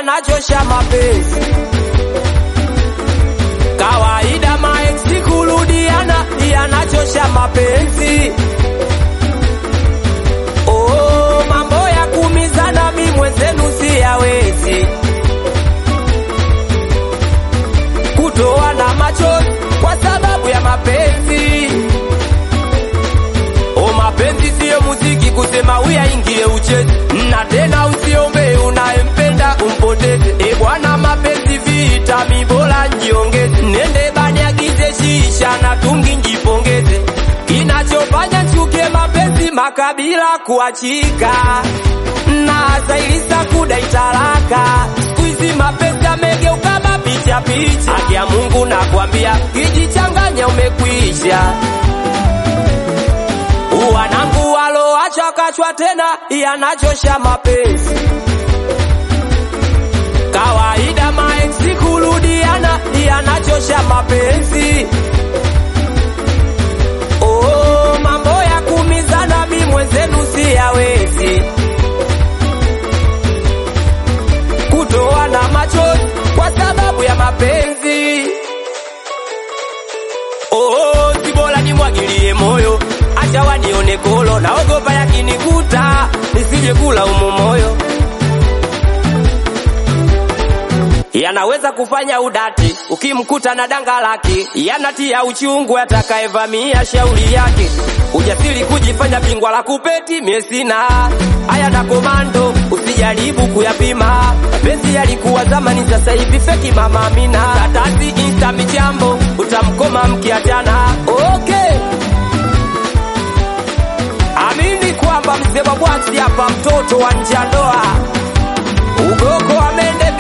yanachosha mapenzi. Kawaida maeksi kurudiana yanachosha mapenzi. Oh, mambo ya kumizana mi mwenzenu siyawezi. Kutoana machozi kwa sababu ya mapenzi. O, mapenzi siyo muziki kusema uyaingie ucheze, na tena usiombe unayempenda umpoteze. E bwana, mapenzi vita, mi bora njiongeze, nende banyagize shisha na tungi njipongeze. Kinachofanya chuke mapenzi makabila kuachika na zailisa kudai talaka. Siku hizi mapenzi yamegeuka mapicha picha. Haki ya Mungu nakwambia, kijichanganya umekwisha wanangu waloacha kachwa tena yanachosha mapenzi. Kawaida maeksi kurudiana yanachosha mapenzi. Oh, mambo ya kumizana mi mwenzenu siyawezi. Kutoana machozi kwa sababu ya mapenzi. Oh, si bora nimwagilie moyo, acha wanione kolo, naogopa yakinikuta nisije kula umo moyo. Yanaweza kufanya udati ukimkuta na danga lake, yanatia uchungu atakayevamia shauri yake. Ujasiri kujifanya bingwa la kupeti, mie sina haya na komando, usijaribu kuyapima. Mapenzi yalikuwa zamani, sasa hivi feki. Mama Amina, tatasi insta michambo, utamkoma mkiachana. Okay, amini kwamba mzee wa bwaksi hapa, mtoto wa nje ya ndoa, ugoko amende